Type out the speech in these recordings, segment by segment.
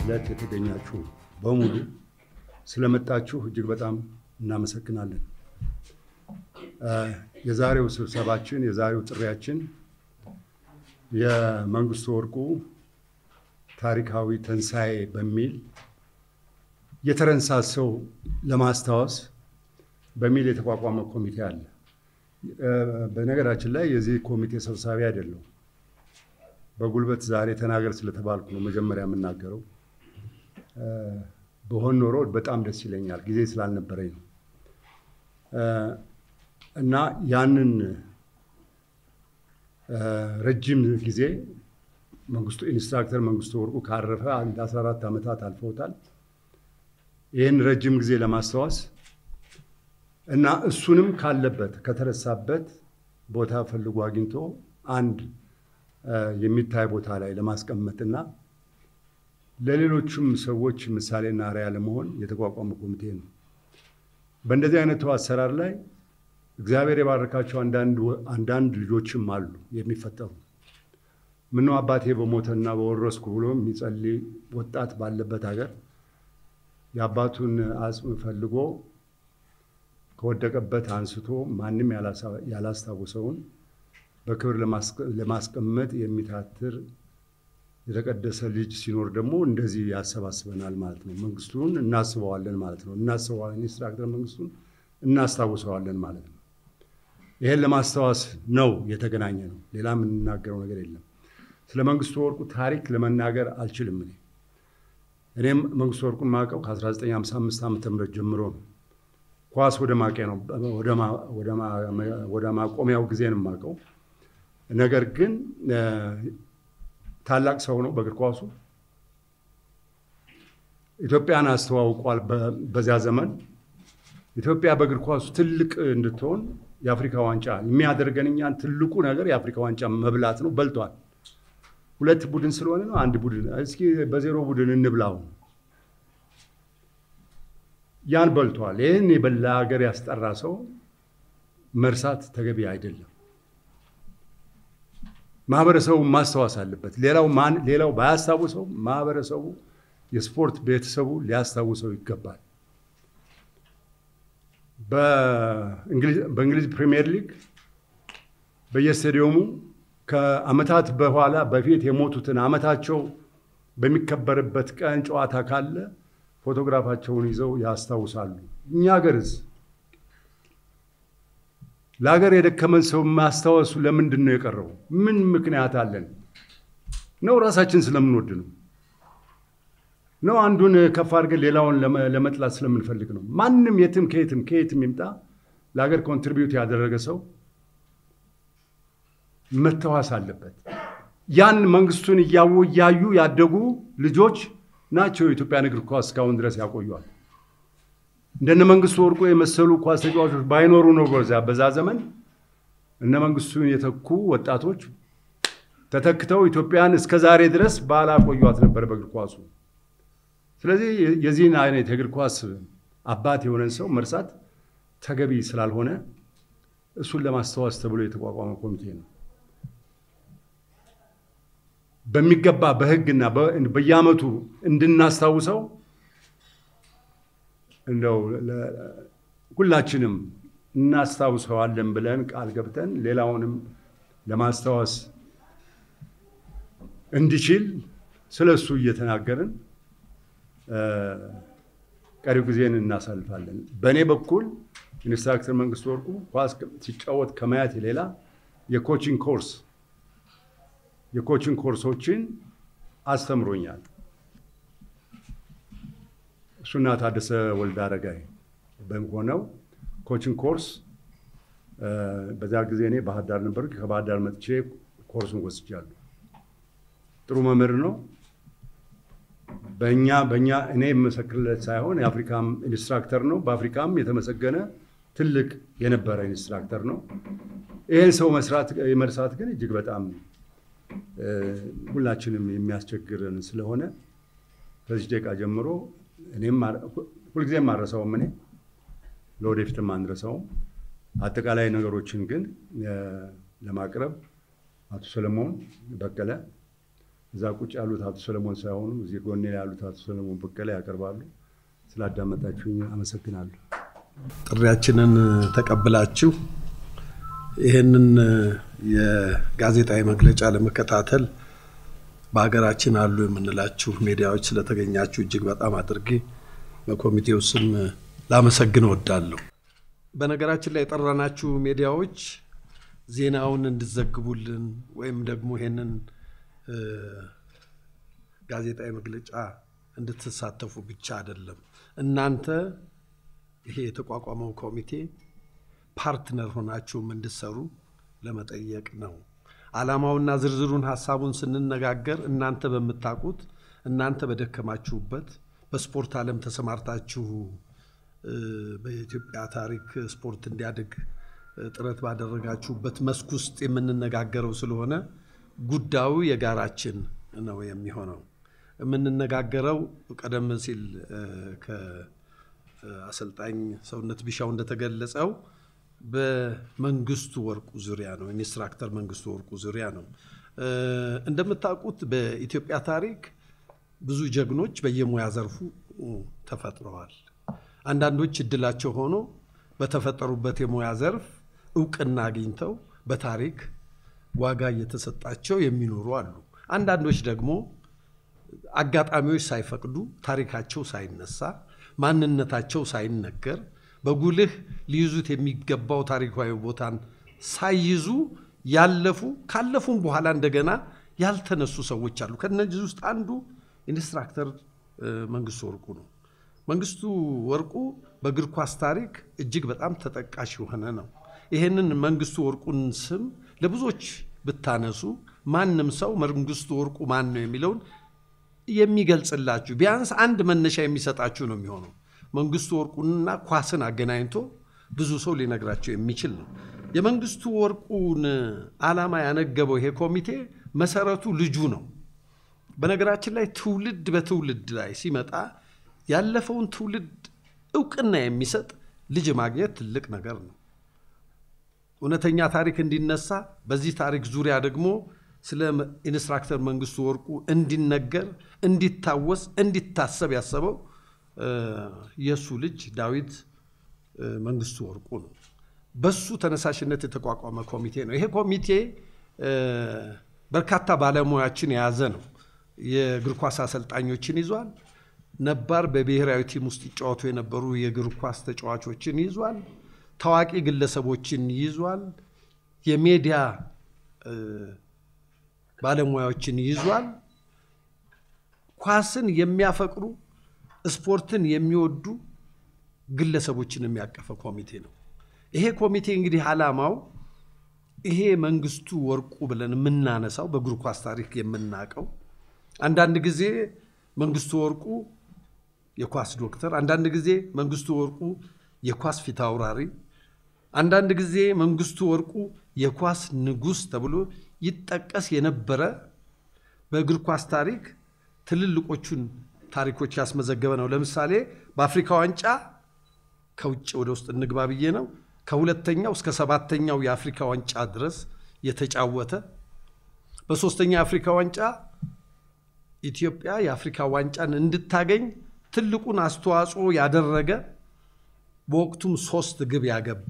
ዕለት የተገኛችሁ በሙሉ ስለመጣችሁ እጅግ በጣም እናመሰግናለን። የዛሬው ስብሰባችን የዛሬው ጥሪያችን የመንግስቱ ወርቁ ታሪካዊ ትንሣኤ በሚል የተረንሳሰው ለማስታወስ በሚል የተቋቋመ ኮሚቴ አለ። በነገራችን ላይ የዚህ ኮሚቴ ሰብሳቢ አይደለሁም። በጉልበት ዛሬ ተናገር ስለተባልኩ ነው መጀመሪያ የምናገረው። በሆን ኖሮ በጣም ደስ ይለኛል፣ ጊዜ ስላልነበረኝ ነው። እና ያንን ረጅም ጊዜ መንግስቱ ኢንስትራክተር መንግስቱ ወርቁ ካረፈ አንድ 14 ዓመታት አልፈውታል። ይህን ረጅም ጊዜ ለማስታወስ እና እሱንም ካለበት ከተረሳበት ቦታ ፈልጎ አግኝቶ አንድ የሚታይ ቦታ ላይ ለማስቀመጥና ለሌሎቹም ሰዎች ምሳሌና አርአያ ለመሆን የተቋቋመ ኮሚቴ ነው። በእንደዚህ አይነቱ አሰራር ላይ እግዚአብሔር የባረካቸው አንዳንድ ልጆችም አሉ የሚፈጠሩ ምነው አባቴ በሞተና በወረስኩ ብሎ የሚጸልይ ወጣት ባለበት ሀገር የአባቱን አጽም ፈልጎ ከወደቀበት አንስቶ ማንም ያላስታውሰውን በክብር ለማስቀመጥ የሚታትር የተቀደሰ ልጅ ሲኖር ደግሞ እንደዚህ ያሰባስበናል ማለት ነው። መንግስቱን እናስበዋለን ማለት ነው። እናስበዋለን ኢንስትራክተር መንግስቱን እናስታውሰዋለን ማለት ነው። ይሄን ለማስታወስ ነው የተገናኘ ነው። ሌላ የምንናገረው ነገር የለም። ስለ መንግስቱ ወርቁ ታሪክ ለመናገር አልችልም። እኔ እኔም መንግስቱ ወርቁን ማውቀው ከ1955 ዓ ም ጀምሮ ነው። ኳስ ወደ ማቂያ ነው ወደ ማቆሚያው ጊዜ ነው የማውቀው። ነገር ግን ታላቅ ሰው ነው በእግር ኳሱ። ኢትዮጵያን አስተዋውቋል። በዚያ ዘመን ኢትዮጵያ በእግር ኳሱ ትልቅ እንድትሆን የአፍሪካ ዋንጫ የሚያደርገን እኛን ትልቁ ነገር የአፍሪካ ዋንጫ መብላት ነው። በልቷል። ሁለት ቡድን ስለሆነ ነው አንድ ቡድን እስኪ በዜሮ ቡድን እንብላው ያን በልቷል። ይህን የበላ ሀገር ያስጠራ ሰው መርሳት ተገቢ አይደለም። ማህበረሰቡ ማስታወስ አለበት። ሌላው ማን ሌላው ባያስታውሰው ማህበረሰቡ፣ የስፖርት ቤተሰቡ ሊያስታውሰው ይገባል። በእንግሊዝ ፕሪሚየር ሊግ በየስቴዲየሙ ከአመታት በኋላ በፊት የሞቱትን አመታቸው በሚከበርበት ቀን ጨዋታ ካለ ፎቶግራፋቸውን ይዘው ያስታውሳሉ። እኛ ሀገርስ ለሀገር የደከመን ሰው ማስታወሱ ለምንድን ነው የቀረው? ምን ምክንያት አለን? ነው ራሳችን ስለምንወድ ነው? ነው አንዱን ከፍ አድርገን ሌላውን ለመጥላት ስለምንፈልግ ነው? ማንም የትም ከየትም ከየትም ይምጣ ለሀገር ኮንትሪቢዩት ያደረገ ሰው መታወስ አለበት። ያን መንግስቱን እያዩ እያዩ ያደጉ ልጆች ናቸው የኢትዮጵያን እግር ኳስ እስካሁን ድረስ ያቆዩዋል። እንደነ መንግስቱ ወርቁ የመሰሉ ኳስ ተጫዋቾች ባይኖሩ ነው በዛ በዛ ዘመን እነ መንግስቱን የተኩ ወጣቶች ተተክተው ኢትዮጵያን እስከ ዛሬ ድረስ ባላቆዩት ነበር በእግር ኳሱ። ስለዚህ የዚህን አይነት የእግር ኳስ አባት የሆነን ሰው መርሳት ተገቢ ስላልሆነ እሱን ለማስታወስ ተብሎ የተቋቋመ ኮሚቴ ነው። በሚገባ በህግና በየአመቱ እንድናስታውሰው እንደው ሁላችንም እናስታውሰዋለን ብለን ቃል ገብተን ሌላውንም ለማስታወስ እንዲችል ስለ እሱ እየተናገርን ቀሪው ጊዜን እናሳልፋለን። በእኔ በኩል ኢንስትራክተር መንግስቱ ወርቁ ኳስ ሲጫወት ከማየት ሌላ የኮቺንግ ኮርስ የኮቺንግ ኮርሶችን አስተምሮኛል። እሱና ታደሰ ወልደ አረጋይ በሆነው ኮቺንግ ኮርስ በዛ ጊዜ እኔ ባህር ዳር ነበር። ከባህር ዳር መጥቼ ኮርሱን ወስጃለሁ። ጥሩ መምህር ነው። በእኛ በእኛ እኔ የመሰክርለት ሳይሆን የአፍሪካም ኢንስትራክተር ነው። በአፍሪካም የተመሰገነ ትልቅ የነበረ ኢንስትራክተር ነው። ይህን ሰው መስራት መርሳት ግን እጅግ በጣም ሁላችንም የሚያስቸግርን ስለሆነ ከዚህ ደቂቃ ጀምሮ እኔም ሁልጊዜም አልረሳውም። እኔ ለወደፊትም አንረሳውም። አጠቃላይ ነገሮችን ግን ለማቅረብ አቶ ሰለሞን በቀለ እዛ ቁጭ ያሉት አቶ ሰለሞን ሳይሆኑ እዚህ ጎኔ ላይ ያሉት አቶ ሰለሞን በቀለ ያቀርባሉ። ስላዳመጣችሁኝ አመሰግናለሁ። ጥሪያችንን ተቀብላችሁ ይህንን የጋዜጣዊ መግለጫ ለመከታተል በሀገራችን አሉ የምንላችሁ ሚዲያዎች ስለተገኛችሁ እጅግ በጣም አድርጌ በኮሚቴው ስም ላመሰግን እወዳለሁ። በነገራችን ላይ የጠራናችሁ ሚዲያዎች ዜናውን እንድዘግቡልን ወይም ደግሞ ይሄንን ጋዜጣዊ መግለጫ እንድትሳተፉ ብቻ አይደለም። እናንተ ይሄ የተቋቋመው ኮሚቴ ፓርትነር ሆናችሁም እንድሰሩ ለመጠየቅ ነው። ዓላማውና ዝርዝሩን ሀሳቡን ስንነጋገር እናንተ በምታውቁት እናንተ በደከማችሁበት በስፖርት ዓለም ተሰማርታችሁ በኢትዮጵያ ታሪክ ስፖርት እንዲያድግ ጥረት ባደረጋችሁበት መስክ ውስጥ የምንነጋገረው ስለሆነ ጉዳዩ የጋራችን ነው የሚሆነው። የምንነጋገረው ቀደም ሲል ከአሰልጣኝ ሰውነት ቢሻው እንደተገለጸው በመንግስቱ ወርቁ ዙሪያ ነው፣ ኢንስትራክተር መንግስቱ ወርቁ ዙሪያ ነው። እንደምታውቁት በኢትዮጵያ ታሪክ ብዙ ጀግኖች በየሙያ ዘርፉ ተፈጥረዋል። አንዳንዶች እድላቸው ሆኖ በተፈጠሩበት የሙያ ዘርፍ እውቅና አግኝተው በታሪክ ዋጋ እየተሰጣቸው የሚኖሩ አሉ። አንዳንዶች ደግሞ አጋጣሚዎች ሳይፈቅዱ ታሪካቸው ሳይነሳ ማንነታቸው ሳይነገር በጉልህ ሊይዙት የሚገባው ታሪካዊ ቦታን ሳይይዙ ያለፉ ካለፉም በኋላ እንደገና ያልተነሱ ሰዎች አሉ። ከነዚህ ውስጥ አንዱ ኢንስትራክተር መንግስቱ ወርቁ ነው። መንግስቱ ወርቁ በእግር ኳስ ታሪክ እጅግ በጣም ተጠቃሽ የሆነ ነው። ይሄንን መንግስቱ ወርቁን ስም ለብዙዎች ብታነሱ ማንም ሰው መንግስቱ ወርቁ ማን ነው የሚለውን የሚገልጽላችሁ ቢያንስ አንድ መነሻ የሚሰጣችሁ ነው የሚሆነው። መንግስቱ ወርቁንና ኳስን አገናኝቶ ብዙ ሰው ሊነግራቸው የሚችል ነው። የመንግስቱ ወርቁን ዓላማ ያነገበው ይሄ ኮሚቴ መሰረቱ ልጁ ነው። በነገራችን ላይ ትውልድ በትውልድ ላይ ሲመጣ ያለፈውን ትውልድ እውቅና የሚሰጥ ልጅ ማግኘት ትልቅ ነገር ነው። እውነተኛ ታሪክ እንዲነሳ በዚህ ታሪክ ዙሪያ ደግሞ ስለ ኢንስትራክተር መንግስቱ ወርቁ እንዲነገር፣ እንዲታወስ፣ እንዲታሰብ ያሰበው የእሱ ልጅ ዳዊት መንግስቱ ወርቁ ነው። በሱ ተነሳሽነት የተቋቋመ ኮሚቴ ነው። ይሄ ኮሚቴ በርካታ ባለሙያዎችን የያዘ ነው። የእግር ኳስ አሰልጣኞችን ይዟል። ነባር በብሔራዊ ቲም ውስጥ ይጫወቱ የነበሩ የእግር ኳስ ተጫዋቾችን ይዟል። ታዋቂ ግለሰቦችን ይዟል። የሚዲያ ባለሙያዎችን ይዟል። ኳስን የሚያፈቅሩ ስፖርትን የሚወዱ ግለሰቦችን የሚያቀፈ ኮሚቴ ነው። ይሄ ኮሚቴ እንግዲህ ዓላማው ይሄ መንግስቱ ወርቁ ብለን የምናነሳው በእግር ኳስ ታሪክ የምናውቀው አንዳንድ ጊዜ መንግስቱ ወርቁ የኳስ ዶክተር፣ አንዳንድ ጊዜ መንግስቱ ወርቁ የኳስ ፊት አውራሪ፣ አንዳንድ ጊዜ መንግስቱ ወርቁ የኳስ ንጉሥ ተብሎ ይጠቀስ የነበረ በእግር ኳስ ታሪክ ትልልቆቹን ታሪኮች ያስመዘገበ ነው። ለምሳሌ በአፍሪካ ዋንጫ ከውጭ ወደ ውስጥ እንግባ ብዬ ነው። ከሁለተኛው እስከ ሰባተኛው የአፍሪካ ዋንጫ ድረስ የተጫወተ በሶስተኛ የአፍሪካ ዋንጫ ኢትዮጵያ የአፍሪካ ዋንጫን እንድታገኝ ትልቁን አስተዋጽኦ ያደረገ በወቅቱም ሶስት ግብ ያገባ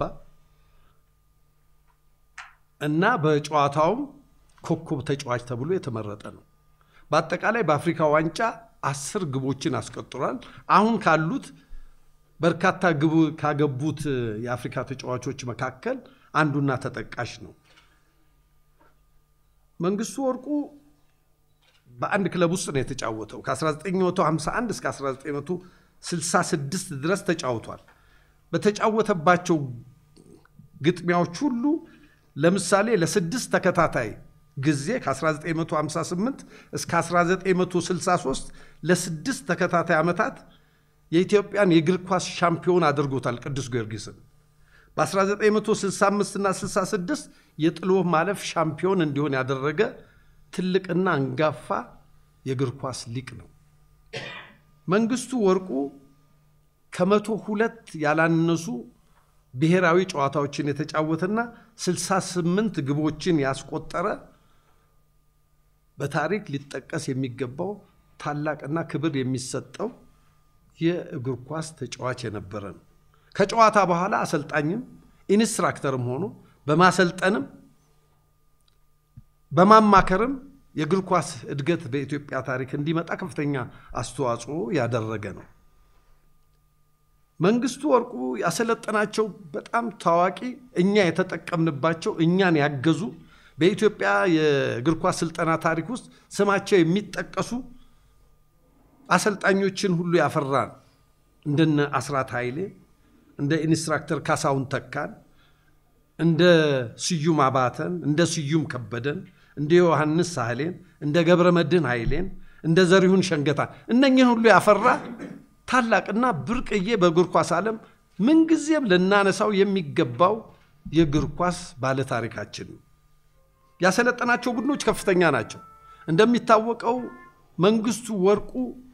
እና በጨዋታውም ኮከብ ተጫዋች ተብሎ የተመረጠ ነው። በአጠቃላይ በአፍሪካ ዋንጫ አስር ግቦችን አስቆጥሯል። አሁን ካሉት በርካታ ግብ ካገቡት የአፍሪካ ተጫዋቾች መካከል አንዱና ተጠቃሽ ነው። መንግስቱ ወርቁ በአንድ ክለብ ውስጥ ነው የተጫወተው። ከ1951 እስከ 1966 ድረስ ተጫውቷል። በተጫወተባቸው ግጥሚያዎች ሁሉ ለምሳሌ ለስድስት ተከታታይ ጊዜ ከ1958 እስከ 1963 ለስድስት ተከታታይ ዓመታት የኢትዮጵያን የእግር ኳስ ሻምፒዮን አድርጎታል ቅዱስ ጊዮርጊስን። በ1965 እና 66 የጥሎ ማለፍ ሻምፒዮን እንዲሆን ያደረገ ትልቅና አንጋፋ የእግር ኳስ ሊቅ ነው። መንግስቱ ወርቁ ከመቶ ሁለት ያላነሱ ብሔራዊ ጨዋታዎችን የተጫወተና 68 ግቦችን ያስቆጠረ በታሪክ ሊጠቀስ የሚገባው ታላቅና ክብር የሚሰጠው የእግር ኳስ ተጫዋች የነበረ ነው። ከጨዋታ በኋላ አሰልጣኝም ኢንስትራክተርም ሆኖ በማሰልጠንም በማማከርም የእግር ኳስ እድገት በኢትዮጵያ ታሪክ እንዲመጣ ከፍተኛ አስተዋጽኦ ያደረገ ነው። መንግስቱ ወርቁ ያሰለጠናቸው በጣም ታዋቂ እኛ የተጠቀምንባቸው እኛን ያገዙ በኢትዮጵያ የእግር ኳስ ስልጠና ታሪክ ውስጥ ስማቸው የሚጠቀሱ አሰልጣኞችን ሁሉ ያፈራን እንደነ አስራት ኃይሌ፣ እንደ ኢንስትራክተር ካሳሁን ተካን፣ እንደ ስዩም አባተን፣ እንደ ስዩም ከበደን፣ እንደ ዮሐንስ ሳህሌን፣ እንደ ገብረ መድህን ኃይሌን፣ እንደ ዘሪሁን ሸንገታ እነኝህን ሁሉ ያፈራ ታላቅና ብርቅዬ በእግር ኳስ ዓለም ምንጊዜም ልናነሳው የሚገባው የእግር ኳስ ባለታሪካችን ነው። ያሰለጠናቸው ቡድኖች ከፍተኛ ናቸው። እንደሚታወቀው መንግስቱ ወርቁ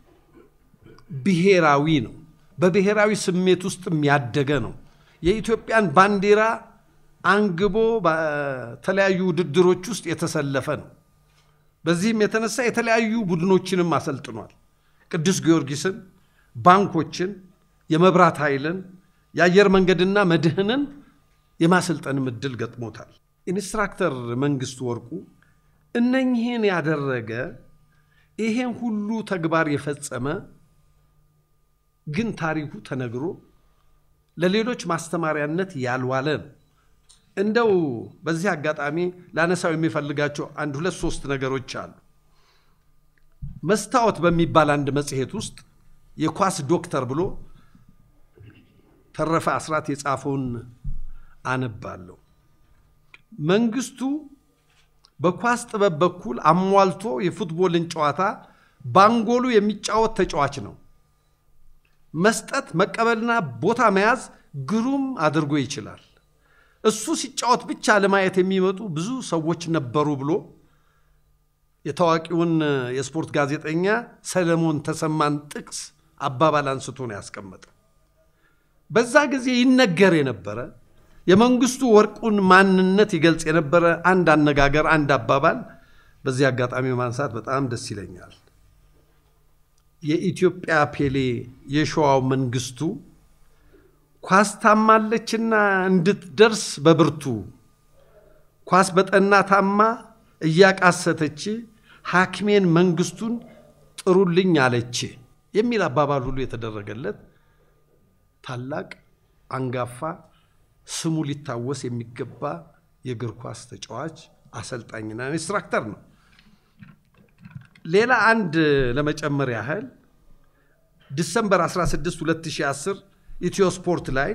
ብሔራዊ ነው። በብሔራዊ ስሜት ውስጥም ያደገ ነው። የኢትዮጵያን ባንዲራ አንግቦ በተለያዩ ውድድሮች ውስጥ የተሰለፈ ነው። በዚህም የተነሳ የተለያዩ ቡድኖችንም አሰልጥኗል። ቅዱስ ጊዮርጊስን፣ ባንኮችን፣ የመብራት ኃይልን፣ የአየር መንገድና መድህንን የማሰልጠንም እድል ገጥሞታል። ኢንስትራክተር መንግስቱ ወርቁ እነኝህን ያደረገ ይሄን ሁሉ ተግባር የፈጸመ ግን ታሪኩ ተነግሮ ለሌሎች ማስተማሪያነት ያልዋለ ነው። እንደው በዚህ አጋጣሚ ላነሳው የሚፈልጋቸው አንድ ሁለት ሶስት ነገሮች አሉ። መስታወት በሚባል አንድ መጽሔት ውስጥ የኳስ ዶክተር ብሎ ተረፈ አስራት የጻፈውን አነባለሁ። መንግስቱ በኳስ ጥበብ በኩል አሟልቶ የፉትቦልን ጨዋታ ባንጎሉ የሚጫወት ተጫዋች ነው። መስጠት፣ መቀበልና ቦታ መያዝ ግሩም አድርጎ ይችላል። እሱ ሲጫወት ብቻ ለማየት የሚመጡ ብዙ ሰዎች ነበሩ ብሎ የታዋቂውን የስፖርት ጋዜጠኛ ሰለሞን ተሰማን ጥቅስ አባባል አንስቶ ነው ያስቀመጠው። በዛ ጊዜ ይነገር የነበረ የመንግስቱ ወርቁን ማንነት ይገልጽ የነበረ አንድ አነጋገር፣ አንድ አባባል በዚህ አጋጣሚ ማንሳት በጣም ደስ ይለኛል። የኢትዮጵያ ፔሌ የሸዋው መንግስቱ ኳስ ታማለችና እንድትደርስ በብርቱ ኳስ በጠና ታማ እያቃሰተች ሐኪሜን መንግስቱን ጥሩልኝ አለች የሚል አባባል ሁሉ የተደረገለት ታላቅ አንጋፋ ስሙ ሊታወስ የሚገባ የእግር ኳስ ተጫዋች አሰልጣኝና ኢንስትራክተር ነው። ሌላ አንድ ለመጨመር ያህል ዲሰምበር 16 2010 ኢትዮ ስፖርት ላይ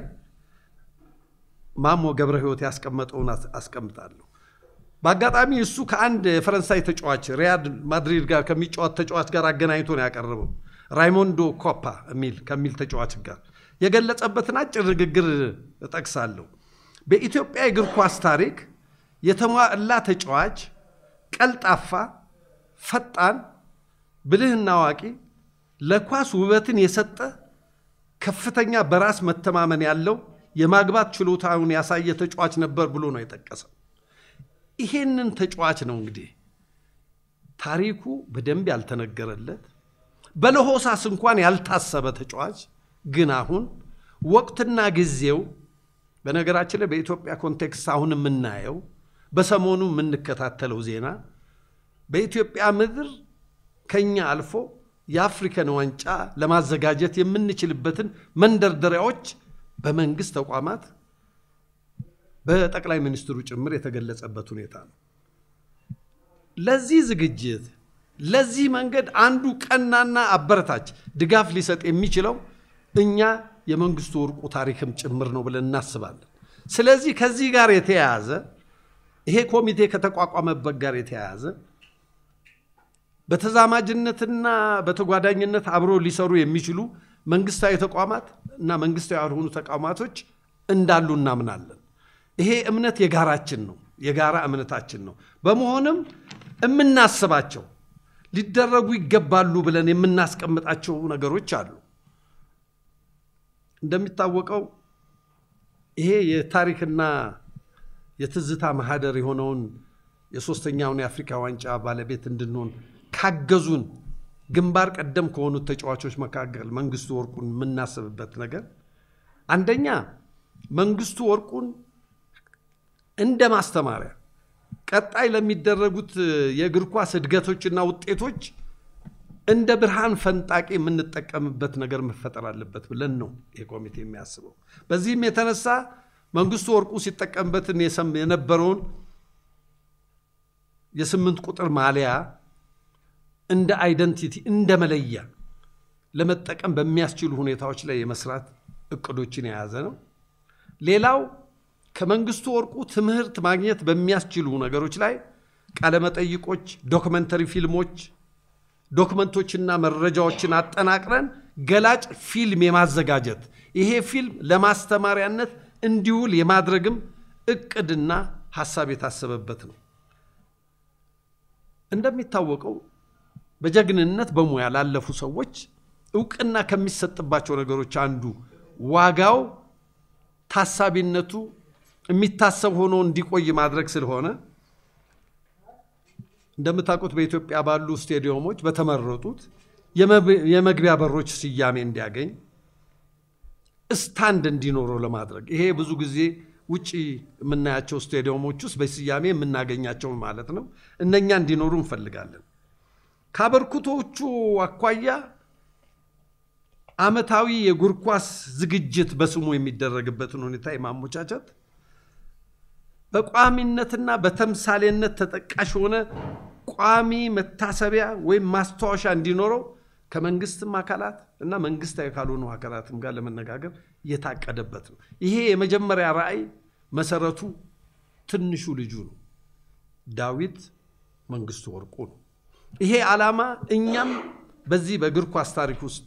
ማሞ ገብረ ሕይወት ያስቀመጠውን አስቀምጣለሁ። በአጋጣሚ እሱ ከአንድ የፈረንሳይ ተጫዋች ሪያድ ማድሪድ ጋር ከሚጫወት ተጫዋች ጋር አገናኝቶ ነው ያቀረበው። ራይሞንዶ ኮፓ የሚል ከሚል ተጫዋች ጋር የገለጸበትን አጭር ንግግር እጠቅሳለሁ። በኢትዮጵያ የእግር ኳስ ታሪክ የተሟላ ተጫዋች፣ ቀልጣፋ፣ ፈጣን፣ ብልህና አዋቂ፣ ለኳስ ውበትን የሰጠ ከፍተኛ በራስ መተማመን ያለው የማግባት ችሎታውን ያሳየ ተጫዋች ነበር ብሎ ነው የጠቀሰው። ይሄንን ተጫዋች ነው እንግዲህ ታሪኩ በደንብ ያልተነገረለት በለሆሳስ እንኳን ያልታሰበ ተጫዋች ግን አሁን ወቅትና ጊዜው በነገራችን ላይ በኢትዮጵያ ኮንቴክስት አሁን የምናየው በሰሞኑ የምንከታተለው ዜና በኢትዮጵያ ምድር ከኛ አልፎ የአፍሪካን ዋንጫ ለማዘጋጀት የምንችልበትን መንደርደሪያዎች በመንግስት ተቋማት በጠቅላይ ሚኒስትሩ ጭምር የተገለጸበት ሁኔታ ነው። ለዚህ ዝግጅት ለዚህ መንገድ አንዱ ቀናና አበረታች ድጋፍ ሊሰጥ የሚችለው እኛ የመንግስቱ ወርቁ ታሪክም ጭምር ነው ብለን እናስባለን። ስለዚህ ከዚህ ጋር የተያያዘ ይሄ ኮሚቴ ከተቋቋመበት ጋር የተያያዘ በተዛማጅነትና በተጓዳኝነት አብሮ ሊሰሩ የሚችሉ መንግስታዊ ተቋማት እና መንግስታዊ ያልሆኑ ተቋማቶች እንዳሉ እናምናለን። ይሄ እምነት የጋራችን ነው፣ የጋራ እምነታችን ነው። በመሆንም የምናስባቸው ሊደረጉ ይገባሉ ብለን የምናስቀምጣቸው ነገሮች አሉ። እንደሚታወቀው ይሄ የታሪክና የትዝታ ማህደር የሆነውን የሶስተኛውን የአፍሪካ ዋንጫ ባለቤት እንድንሆን ካገዙን ግንባር ቀደም ከሆኑት ተጫዋቾች መካከል መንግስቱ ወርቁን የምናስብበት ነገር አንደኛ መንግስቱ ወርቁን እንደ ማስተማሪያ ቀጣይ ለሚደረጉት የእግር ኳስ እድገቶችና ውጤቶች እንደ ብርሃን ፈንጣቂ የምንጠቀምበት ነገር መፈጠር አለበት ብለን ነው ይህ ኮሚቴ የሚያስበው። በዚህም የተነሳ መንግስቱ ወርቁ ሲጠቀምበትን የነበረውን የስምንት ቁጥር ማሊያ እንደ አይደንቲቲ እንደ መለያ ለመጠቀም በሚያስችሉ ሁኔታዎች ላይ የመስራት እቅዶችን የያዘ ነው። ሌላው ከመንግስቱ ወርቁ ትምህርት ማግኘት በሚያስችሉ ነገሮች ላይ ቃለመጠይቆች፣ ዶክመንተሪ ፊልሞች፣ ዶክመንቶችና መረጃዎችን አጠናቅረን ገላጭ ፊልም የማዘጋጀት ይሄ ፊልም ለማስተማሪያነት እንዲውል የማድረግም እቅድና ሀሳብ የታሰበበት ነው። እንደሚታወቀው በጀግንነት በሙያ ላለፉ ሰዎች እውቅና ከሚሰጥባቸው ነገሮች አንዱ ዋጋው ታሳቢነቱ የሚታሰብ ሆኖ እንዲቆይ ማድረግ ስለሆነ እንደምታውቁት በኢትዮጵያ ባሉ ስቴዲየሞች በተመረጡት የመግቢያ በሮች ስያሜ እንዲያገኝ ስታንድ እንዲኖረው ለማድረግ ይሄ ብዙ ጊዜ ውጭ የምናያቸው ስቴዲየሞች ውስጥ በስያሜ የምናገኛቸው ማለት ነው። እነኛ እንዲኖሩ እንፈልጋለን። ከአበርክቶቹ አኳያ ዓመታዊ የእግር ኳስ ዝግጅት በስሙ የሚደረግበትን ሁኔታ የማሞቻቸት በቋሚነትና በተምሳሌነት ተጠቃሽ የሆነ ቋሚ መታሰቢያ ወይም ማስታወሻ እንዲኖረው ከመንግስትም አካላት እና መንግስታዊ ካልሆኑ አካላትም ጋር ለመነጋገር የታቀደበት ነው። ይሄ የመጀመሪያ ራዕይ መሰረቱ ትንሹ ልጁ ነው፣ ዳዊት መንግስቱ ወርቁ ነው። ይሄ ዓላማ እኛም በዚህ በእግር ኳስ ታሪክ ውስጥ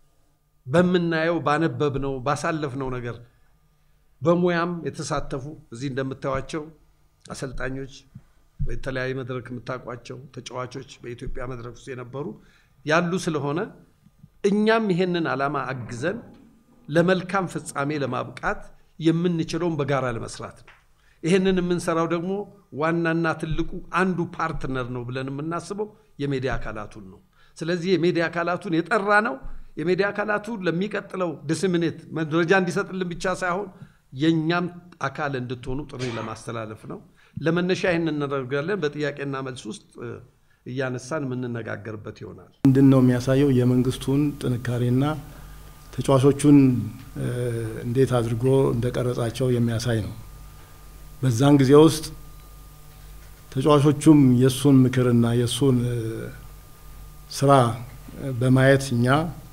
በምናየው ባነበብነው ባሳለፍነው ነገር በሙያም የተሳተፉ እዚህ እንደምታዩቸው አሰልጣኞች፣ በተለያየ መድረክ የምታውቋቸው ተጫዋቾች በኢትዮጵያ መድረክ ውስጥ የነበሩ ያሉ ስለሆነ እኛም ይሄንን ዓላማ አግዘን ለመልካም ፍጻሜ ለማብቃት የምንችለውን በጋራ ለመስራት ነው። ይህንን የምንሰራው ደግሞ ዋናና ትልቁ አንዱ ፓርትነር ነው ብለን የምናስበው የሚዲያ አካላቱን ነው። ስለዚህ የሚዲያ አካላቱን የጠራ ነው። የሚዲያ አካላቱ ለሚቀጥለው ዲስሚኔት መረጃ እንዲሰጥልን ብቻ ሳይሆን የእኛም አካል እንድትሆኑ ጥሪ ለማስተላለፍ ነው። ለመነሻ ይህን እናደርጋለን። በጥያቄና መልስ ውስጥ እያነሳን የምንነጋገርበት ይሆናል። ምንድን ነው የሚያሳየው የመንግስቱን ጥንካሬና ተጫዋቾቹን እንዴት አድርጎ እንደቀረጻቸው የሚያሳይ ነው። በዛን ጊዜ ውስጥ ተጫዋቾቹም የእሱን ምክርና የእሱን ስራ በማየት እኛ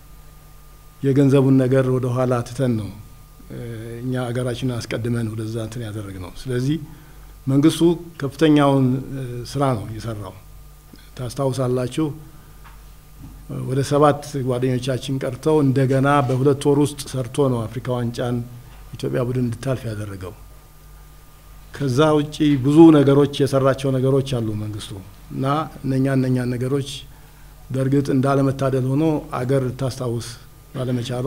የገንዘቡን ነገር ወደ ኋላ ትተን ነው እኛ ሀገራችንን አስቀድመን ወደዛ እንትን ያደረግ ነው። ስለዚህ መንግስቱ ከፍተኛውን ስራ ነው የሰራው። ታስታውሳላችሁ ወደ ሰባት ጓደኞቻችን ቀርተው እንደገና በሁለት ወር ውስጥ ሰርቶ ነው አፍሪካ ዋንጫን ኢትዮጵያ ቡድን እንድታልፍ ያደረገው። ከዛ ውጪ ብዙ ነገሮች የሰራቸው ነገሮች አሉ መንግስቱ እና እነኛ እነኛ ነገሮች በእርግጥ እንዳለመታደል ሆኖ አገር ልታስታውስ ባለመቻሏ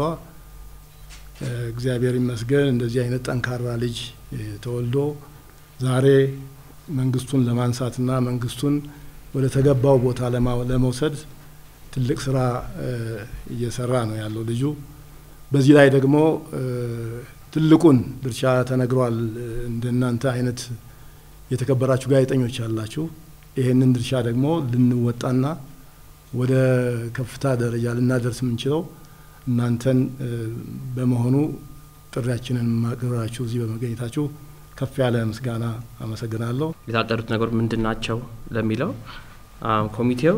እግዚአብሔር ይመስገን እንደዚህ አይነት ጠንካራ ልጅ ተወልዶ ዛሬ መንግስቱን ለማንሳትና መንግስቱን ወደ ተገባው ቦታ ለመውሰድ ትልቅ ስራ እየሰራ ነው ያለው ልጁ። በዚህ ላይ ደግሞ ትልቁን ድርሻ ተነግሯል። እንደናንተ አይነት የተከበራችሁ ጋዜጠኞች አላችሁ። ይሄንን ድርሻ ደግሞ ልንወጣና ወደ ከፍታ ደረጃ ልናደርስ የምንችለው እናንተን በመሆኑ ጥሪያችንን ማቅረባችሁ እዚህ በመገኘታችሁ ከፍ ያለ ምስጋና አመሰግናለሁ። የታቀዱት ነገሮች ምንድን ናቸው ለሚለው ኮሚቴው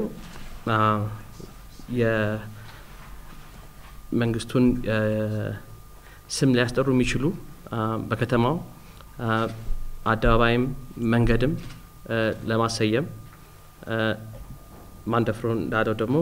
የመንግስቱን ስም ሊያስጠሩ የሚችሉ በከተማው አደባባይም መንገድም ለማሰየም ማንደፍሮ እንዳለው ደግሞ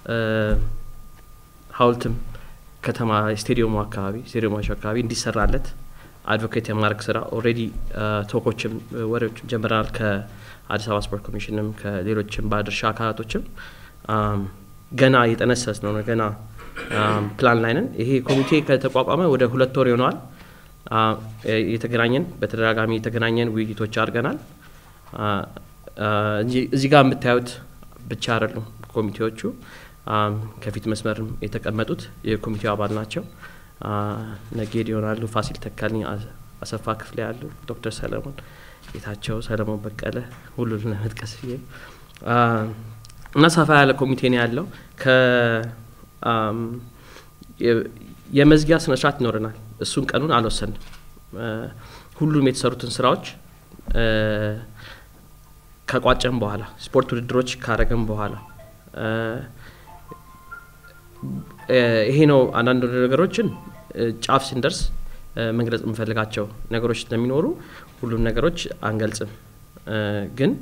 ሐውልትም ከተማ ስቴዲየሙ አካባቢ ስቴዲየሞች አካባቢ እንዲሰራለት አድቮኬት የማድረግ ስራ ኦልሬዲ ቶኮችም ወሬዎችም ጀምረናል። ከአዲስ አበባ ስፖርት ኮሚሽንም ከሌሎችም ባለድርሻ አካላቶችም ገና እየጠነሰስ ነው ገና ፕላን ላይ ነን። ይሄ ኮሚቴ ከተቋቋመ ወደ ሁለት ወር ይሆነዋል። የተገናኘን በተደጋጋሚ የተገናኘን ውይይቶች አድርገናል። እዚህ ጋር የምታዩት ብቻ አይደሉም ኮሚቴዎቹ ከፊት መስመርም የተቀመጡት የኮሚቴው አባል ናቸው። ነጌድ ይሆናሉ፣ ፋሲል ተካልኝ፣ አሰፋ ክፍሌ ያሉ፣ ዶክተር ሰለሞን ጌታቸው፣ ሰለሞን በቀለ ሁሉን ለመጥቀስ ብዬ እና ሰፋ ያለ ኮሚቴ ነው ያለው። የመዝጊያ ስነስርዓት ይኖረናል። እሱን ቀኑን አልወሰንም። ሁሉም የተሰሩትን ስራዎች ከቋጨም በኋላ ስፖርት ውድድሮች ካረገም በኋላ ይሄ ነው። አንዳንድ ነገሮችን ጫፍ ስንደርስ መግለጽ የምንፈልጋቸው ነገሮች ስለሚኖሩ ሁሉም ነገሮች አንገልጽም። ግን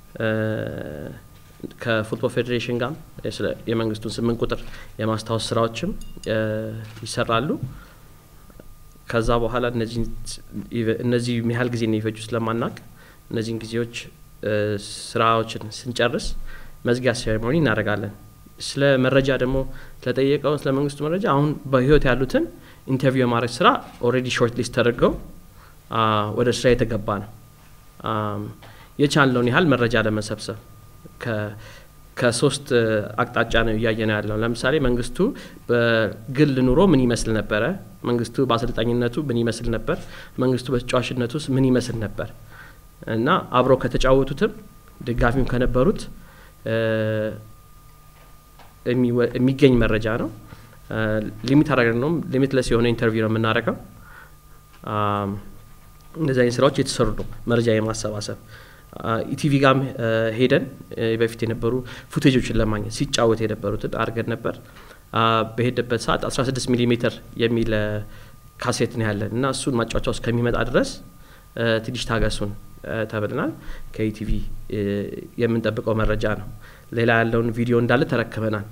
ከፉትቦል ፌዴሬሽን ጋር የመንግስቱን ስምንት ቁጥር የማስታወስ ስራዎችም ይሰራሉ። ከዛ በኋላ እነዚህ ያህል ጊዜ የሚፈጁ ስለማናቅ እነዚህን ጊዜዎች ስራዎችን ስንጨርስ መዝጊያ ሴሬሞኒ እናደርጋለን። ስለ መረጃ ደግሞ ስለጠየቀው ስለ መንግስቱ መረጃ አሁን በህይወት ያሉትን ኢንተርቪው የማድረግ ስራ ኦልሬዲ ሾርት ሊስት ተደርገው ወደ ስራ የተገባ ነው። የቻልነውን ያህል መረጃ ለመሰብሰብ ከሶስት አቅጣጫ ነው እያየ ነው ያለው። ለምሳሌ መንግስቱ በግል ኑሮ ምን ይመስል ነበረ? መንግስቱ በአሰልጣኝነቱ ምን ይመስል ነበር? መንግስቱ በተጫዋችነቱ ውስጥ ምን ይመስል ነበር? እና አብረው ከተጫወቱትም ደጋፊም ከነበሩት የሚገኝ መረጃ ነው። ሊሚት አደረግን ነው ሊሚትለስ የሆነ ኢንተርቪው ነው የምናደርገው። እንደዚህ አይነት ስራዎች የተሰሩ ነው። መረጃ የማሰባሰብ ኢቲቪ ጋም ሄደን በፊት የነበሩ ፉቴጆችን ለማግኘት ሲጫወት የነበሩትን አድርገን ነበር። በሄደበት ሰዓት 16 ሚሊ ሜትር የሚል ካሴት ነው ያለን እና እሱን ማጫወቻ ውስጥ ከሚመጣ ድረስ ትንሽ ታገሱን ተብለናል። ከኢቲቪ የምንጠብቀው መረጃ ነው። ሌላ ያለውን ቪዲዮ እንዳለ ተረክበናል።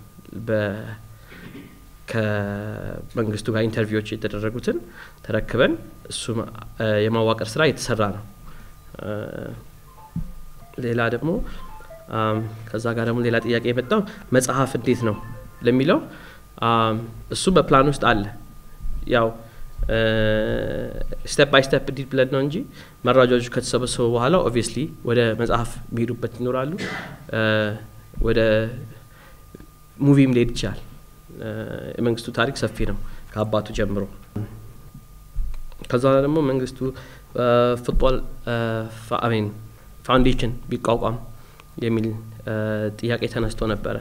ከመንግስቱ ጋር ኢንተርቪዎች የተደረጉትን ተረክበን እሱ የማዋቀር ስራ የተሰራ ነው። ሌላ ደግሞ ከዛ ጋር ደግሞ ሌላ ጥያቄ የመጣው መጽሐፍ እንዴት ነው ለሚለው እሱ በፕላን ውስጥ አለ። ያው ስቴፕ ባይ ስቴፕ እንዲህ ብለን ነው እንጂ መረጃዎቹ ከተሰበሰቡ በኋላ ኦብቪየስሊ ወደ መጽሐፍ የሚሄዱበት ይኖራሉ። ወደ ሙቪም ሊሄድ ይችላል። የመንግስቱ ታሪክ ሰፊ ነው ከአባቱ ጀምሮ። ከዛ ደግሞ መንግስቱ ፉትቦል አሜን ፋውንዴሽን ቢቋቋም የሚል ጥያቄ ተነስቶ ነበረ።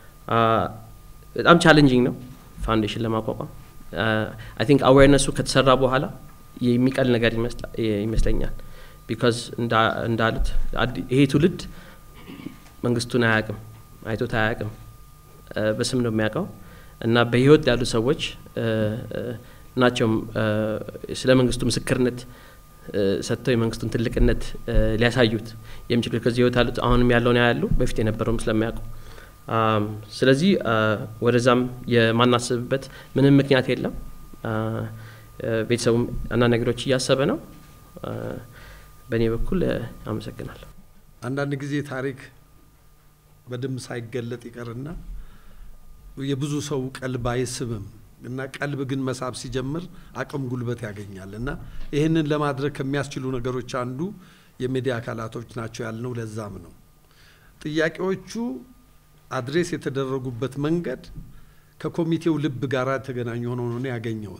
በጣም ቻሌንጂንግ ነው ፋውንዴሽን ለማቋቋም። አይ ቲንክ አዌርነሱ ከተሰራ በኋላ የሚቀል ነገር ይመስለኛል። ቢካዝ እንዳሉት ይሄ ትውልድ መንግስቱን አያውቅም፣ አይቶት አያውቅም። በስም ነው የሚያውቀው እና በህይወት ያሉ ሰዎች ናቸው ስለ መንግስቱ ምስክርነት ሰጥተው የመንግስቱን ትልቅነት ሊያሳዩት የሚችሉ ከዚህ ህይወት ያሉት አሁንም ያለውን ያሉ በፊት የነበረውም ስለሚያውቁ ስለዚህ ወደዛም የማናስብበት ምንም ምክንያት የለም። ቤተሰቡም አንዳንድ ነገሮች እያሰበ ነው። በእኔ በኩል አመሰግናለሁ። አንዳንድ ጊዜ ታሪክ በደንብ ሳይገለጥ ይቀርና የብዙ ሰው ቀልብ አይስብም እና ቀልብ ግን መሳብ ሲጀምር አቅም ጉልበት ያገኛል እና ይህንን ለማድረግ ከሚያስችሉ ነገሮች አንዱ የሚዲያ አካላቶች ናቸው ያልነው ለዛም ነው። ጥያቄዎቹ አድሬስ የተደረጉበት መንገድ ከኮሚቴው ልብ ጋር የተገናኙ ሆኖ ነው ያገኘሁት።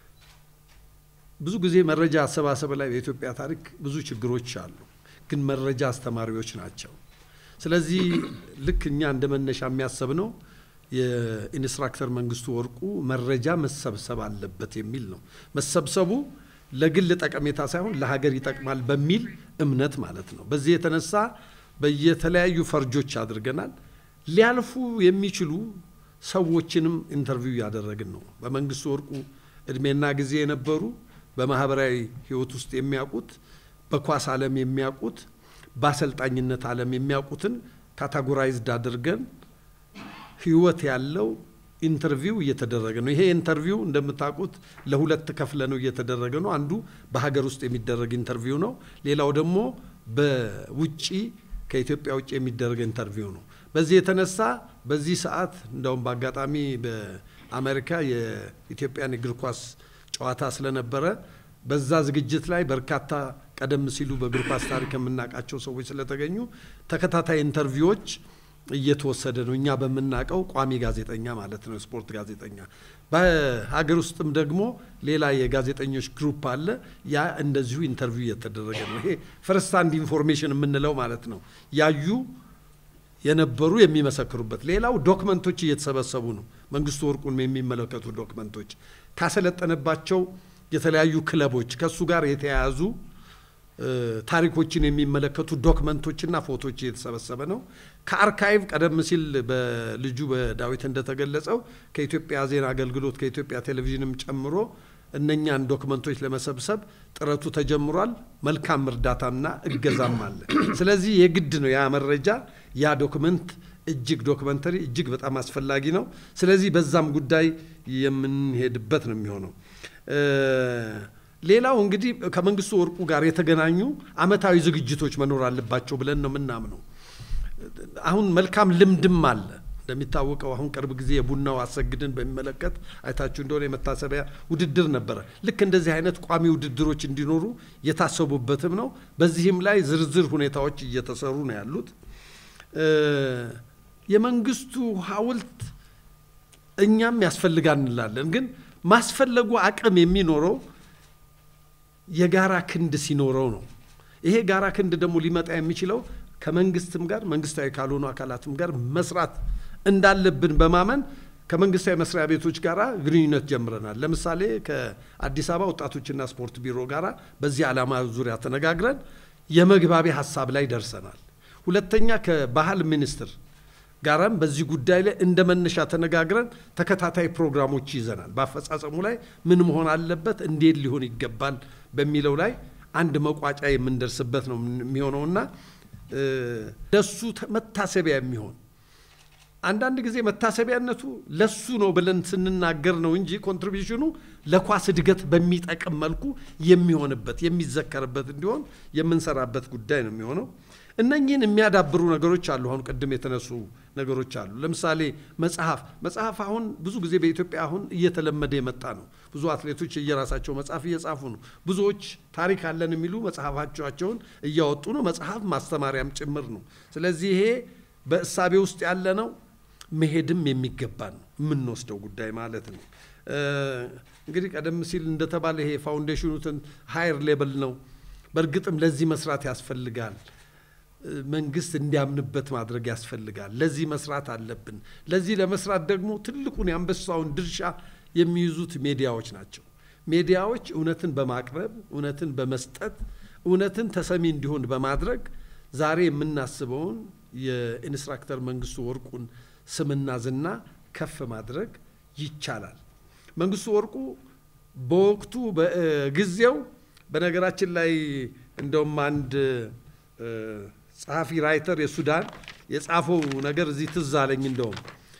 ብዙ ጊዜ መረጃ አሰባሰብ ላይ በኢትዮጵያ ታሪክ ብዙ ችግሮች አሉ፣ ግን መረጃ አስተማሪዎች ናቸው። ስለዚህ ልክ እኛ እንደ መነሻ የሚያሰብ ነው የኢንስትራክተር መንግስቱ ወርቁ መረጃ መሰብሰብ አለበት የሚል ነው። መሰብሰቡ ለግል ጠቀሜታ ሳይሆን ለሀገር ይጠቅማል በሚል እምነት ማለት ነው። በዚህ የተነሳ በየተለያዩ ፈርጆች አድርገናል። ሊያልፉ የሚችሉ ሰዎችንም ኢንተርቪው እያደረግን ነው። በመንግስቱ ወርቁ እድሜና ጊዜ የነበሩ በማህበራዊ ህይወት ውስጥ የሚያውቁት፣ በኳስ ዓለም የሚያውቁት፣ በአሰልጣኝነት ዓለም የሚያውቁትን ካታጎራይዝድ አድርገን ህይወት ያለው ኢንተርቪው እየተደረገ ነው። ይሄ ኢንተርቪው እንደምታውቁት ለሁለት ከፍለ ነው እየተደረገ ነው። አንዱ በሀገር ውስጥ የሚደረግ ኢንተርቪው ነው። ሌላው ደግሞ በውጪ ከኢትዮጵያ ውጭ የሚደረግ ኢንተርቪው ነው። በዚህ የተነሳ በዚህ ሰዓት እንደውም በአጋጣሚ በአሜሪካ የኢትዮጵያን እግር ኳስ ጨዋታ ስለነበረ በዛ ዝግጅት ላይ በርካታ ቀደም ሲሉ በእግር ኳስ ታሪክ የምናውቃቸው ሰዎች ስለተገኙ ተከታታይ ኢንተርቪዎች እየተወሰደ ነው። እኛ በምናውቀው ቋሚ ጋዜጠኛ ማለት ነው፣ ስፖርት ጋዜጠኛ። በሀገር ውስጥም ደግሞ ሌላ የጋዜጠኞች ግሩፕ አለ። ያ እንደዚሁ ኢንተርቪው እየተደረገ ነው። ይሄ ፈርስት ሃንድ ኢንፎርሜሽን የምንለው ማለት ነው። ያዩ የነበሩ የሚመሰክሩበት። ሌላው ዶክመንቶች እየተሰበሰቡ ነው። መንግስቱ ወርቁን የሚመለከቱ ዶክመንቶች ካሰለጠነባቸው የተለያዩ ክለቦች ከእሱ ጋር የተያያዙ ታሪኮችን የሚመለከቱ ዶክመንቶችና ፎቶዎች እየተሰበሰበ ነው። ከአርካይቭ ቀደም ሲል በልጁ በዳዊት እንደተገለጸው ከኢትዮጵያ ዜና አገልግሎት ከኢትዮጵያ ቴሌቪዥንም ጨምሮ እነኛን ዶክመንቶች ለመሰብሰብ ጥረቱ ተጀምሯል። መልካም እርዳታና እገዛም አለ። ስለዚህ የግድ ነው ያ መረጃ ያ ዶክመንት እጅግ ዶክመንተሪ እጅግ በጣም አስፈላጊ ነው። ስለዚህ በዛም ጉዳይ የምንሄድበት ነው የሚሆነው። ሌላው እንግዲህ ከመንግስቱ ወርቁ ጋር የተገናኙ አመታዊ ዝግጅቶች መኖር አለባቸው ብለን ነው የምናምነው። አሁን መልካም ልምድም አለ። እንደሚታወቀው አሁን ቅርብ ጊዜ የቡናው አሰግድን በሚመለከት አይታችሁ እንደሆነ የመታሰቢያ ውድድር ነበረ። ልክ እንደዚህ አይነት ቋሚ ውድድሮች እንዲኖሩ የታሰቡበትም ነው። በዚህም ላይ ዝርዝር ሁኔታዎች እየተሰሩ ነው ያሉት። የመንግስቱ ሐውልት እኛም ያስፈልጋል እንላለን። ግን ማስፈለጉ አቅም የሚኖረው የጋራ ክንድ ሲኖረው ነው። ይሄ ጋራ ክንድ ደግሞ ሊመጣ የሚችለው ከመንግስትም ጋር መንግስታዊ ካልሆኑ አካላትም ጋር መስራት እንዳለብን በማመን ከመንግስታዊ መስሪያ ቤቶች ጋር ግንኙነት ጀምረናል። ለምሳሌ ከአዲስ አበባ ወጣቶችና ስፖርት ቢሮ ጋር በዚህ ዓላማ ዙሪያ ተነጋግረን የመግባቢያ ሀሳብ ላይ ደርሰናል። ሁለተኛ ከባህል ሚኒስቴር ጋራም በዚህ ጉዳይ ላይ እንደ መነሻ ተነጋግረን ተከታታይ ፕሮግራሞች ይዘናል። በአፈጻጸሙ ላይ ምን መሆን አለበት፣ እንዴት ሊሆን ይገባል በሚለው ላይ አንድ መቋጫ የምንደርስበት ነው የሚሆነውና ለሱ መታሰቢያ የሚሆን አንዳንድ ጊዜ መታሰቢያነቱ ለሱ ነው ብለን ስንናገር ነው እንጂ ኮንትሪቢሽኑ ለኳስ እድገት በሚጠቅም መልኩ የሚሆንበት የሚዘከርበት እንዲሆን የምንሰራበት ጉዳይ ነው የሚሆነው። እነኚህን የሚያዳብሩ ነገሮች አሉ። አሁን ቅድም የተነሱ ነገሮች አሉ። ለምሳሌ መጽሐፍ መጽሐፍ አሁን ብዙ ጊዜ በኢትዮጵያ አሁን እየተለመደ የመጣ ነው። ብዙ አትሌቶች እየራሳቸው መጽሐፍ እየጻፉ ነው። ብዙዎች ታሪክ አለን የሚሉ መጽሐፋቸውን እያወጡ ነው። መጽሐፍ ማስተማሪያም ጭምር ነው። ስለዚህ ይሄ በእሳቤ ውስጥ ያለ ነው። መሄድም የሚገባ ነው የምንወስደው ጉዳይ ማለት ነው። እንግዲህ ቀደም ሲል እንደተባለ ይሄ ፋውንዴሽኑትን ሃየር ሌብል ነው። በእርግጥም ለዚህ መስራት ያስፈልጋል። መንግስት እንዲያምንበት ማድረግ ያስፈልጋል። ለዚህ መስራት አለብን። ለዚህ ለመስራት ደግሞ ትልቁን የአንበሳውን ድርሻ የሚይዙት ሚዲያዎች ናቸው። ሚዲያዎች እውነትን በማቅረብ እውነትን በመስጠት እውነትን ተሰሚ እንዲሆን በማድረግ ዛሬ የምናስበውን የኢንስትራክተር መንግስቱ ወርቁን ስምና ዝና ከፍ ማድረግ ይቻላል። መንግስቱ ወርቁ በወቅቱ በጊዜው በነገራችን ላይ እንደውም አንድ ጸሐፊ ራይተር የሱዳን የጻፈው ነገር እዚህ ትዝ አለኝ። እንደውም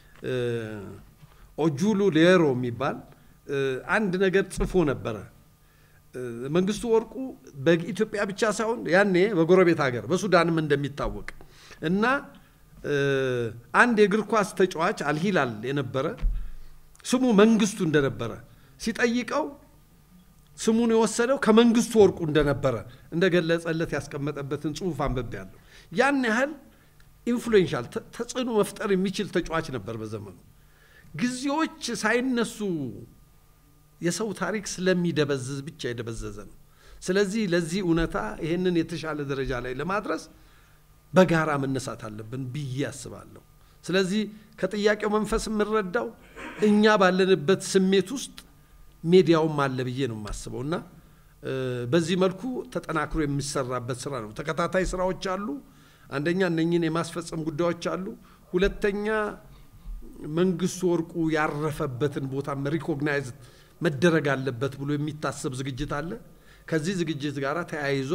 ኦጁሉ ሌሮ የሚባል አንድ ነገር ጽፎ ነበረ። መንግስቱ ወርቁ በኢትዮጵያ ብቻ ሳይሆን ያኔ በጎረቤት ሀገር በሱዳንም እንደሚታወቅ እና አንድ የእግር ኳስ ተጫዋች አልሂላል የነበረ ስሙ መንግስቱ እንደነበረ ሲጠይቀው ስሙን የወሰደው ከመንግስቱ ወርቁ እንደነበረ እንደገለጸለት ያስቀመጠበትን ጽሁፍ አንብቤያለሁ። ያን ያህል ኢንፍሉዌንሻል ተጽዕኖ መፍጠር የሚችል ተጫዋች ነበር በዘመኑ። ጊዜዎች ሳይነሱ የሰው ታሪክ ስለሚደበዝዝ ብቻ የደበዘዘ ነው። ስለዚህ ለዚህ እውነታ ይህንን የተሻለ ደረጃ ላይ ለማድረስ በጋራ መነሳት አለብን ብዬ አስባለሁ። ስለዚህ ከጥያቄው መንፈስ የምንረዳው እኛ ባለንበት ስሜት ውስጥ ሜዲያውም አለ ብዬ ነው የማስበው እና በዚህ መልኩ ተጠናክሮ የሚሰራበት ስራ ነው። ተከታታይ ስራዎች አሉ። አንደኛ እነኝን የማስፈጸም ጉዳዮች አሉ። ሁለተኛ መንግስቱ ወርቁ ያረፈበትን ቦታም ሪኮግናይዝ መደረግ አለበት ብሎ የሚታሰብ ዝግጅት አለ። ከዚህ ዝግጅት ጋር ተያይዞ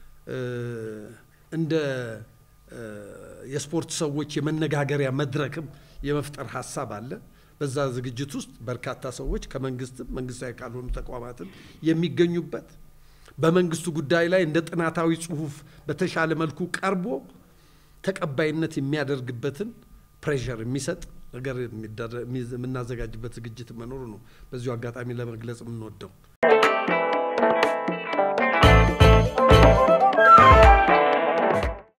እንደ የስፖርት ሰዎች የመነጋገሪያ መድረክም የመፍጠር ሀሳብ አለ። በዛ ዝግጅት ውስጥ በርካታ ሰዎች ከመንግስትም መንግስታዊ ካልሆኑ ተቋማትም የሚገኙበት በመንግስቱ ጉዳይ ላይ እንደ ጥናታዊ ጽሁፍ በተሻለ መልኩ ቀርቦ ተቀባይነት የሚያደርግበትን ፕሬሸር የሚሰጥ ነገር የምናዘጋጅበት ዝግጅት መኖሩ ነው በዚሁ አጋጣሚ ለመግለጽ የምንወደው።